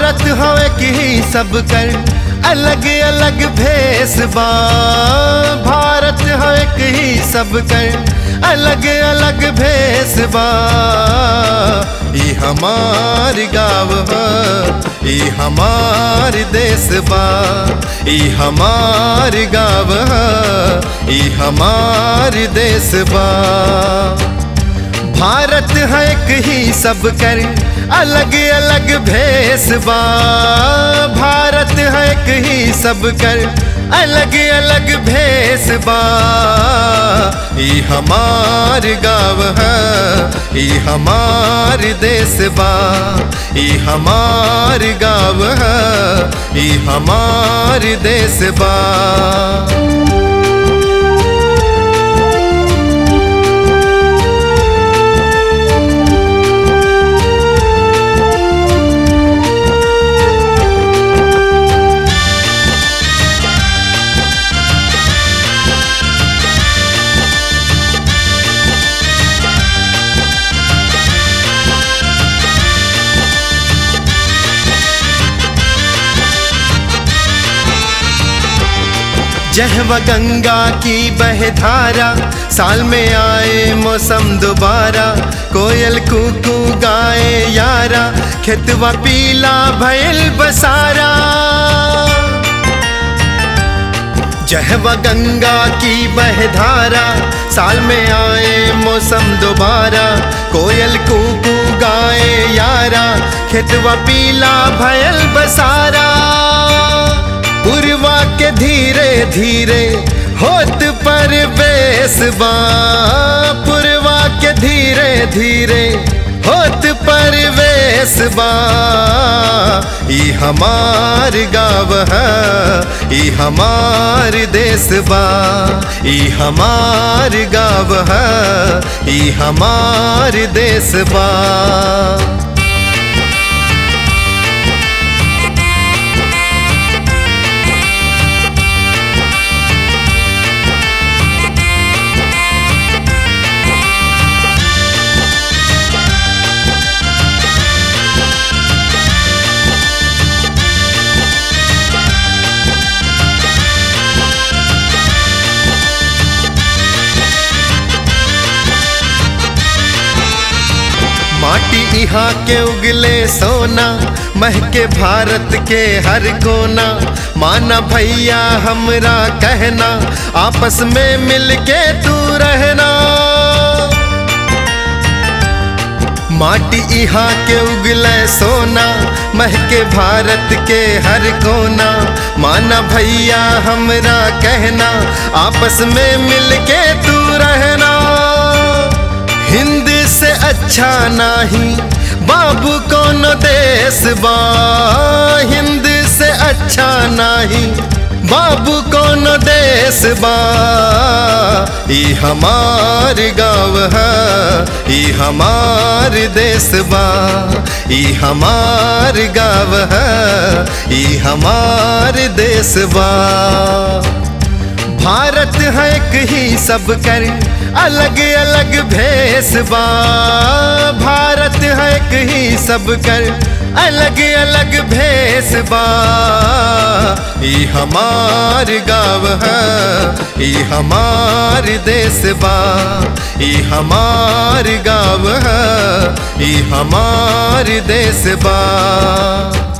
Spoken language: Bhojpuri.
भारत हवे की सब कर अलग अलग भेस बा भारत हवे की सब कर अलग अलग भेस बा ई हमार गाँव ह ई हमार देश बा ई हमार गाँव ह ई हमार देश बा भारत है एक ही सब कर अलग अलग भेस बा भारत है एक ही सब कर अलग अलग भेस बा ई हमार गाँव है ई हमार देश बा ई हमार गाँव है ई हमार देश बा जहवा गंगा की बहधारा साल में आए मौसम दोबारा कोयल कुकू गाए यारा खेतवा पीला भयल बसारा जहवा गंगा की बहधारा साल में आए मौसम दोबारा कोयल कुकू गाए यारा खेतवा पीला भयल बसारा पुरवा के धीरे धीरे होत पर बेसबा पुरवा के धीरे धीरे होत पर बेसबा ई हमार गाँव है ई हमार देश बा ई हमार गाँव है ई हमार देश बा माटी यहाँ के उगले सोना महके भारत के हर कोना माना भैया हमरा कहना आपस में मिलके तू रहना माटी यहाँ के उगले सोना महके भारत के हर कोना माना भैया हमरा कहना आपस में मिलके तू रहना हिंद से अच्छा नहीं बाबू कौन देश बा हिंद से अच्छा नहीं बाबू कौन देश बा ई हमार गाँव है ई हमार देश बा ई हमार गाँव है ई हमार देश बा भारत है एक ही सब कर अलग अलग भेस बा भारत है एक ही सब कर अलग अलग भेस बा ई हमार गाँव है ई हमार देश बा ई हमार गाँव है ई हमार देश बा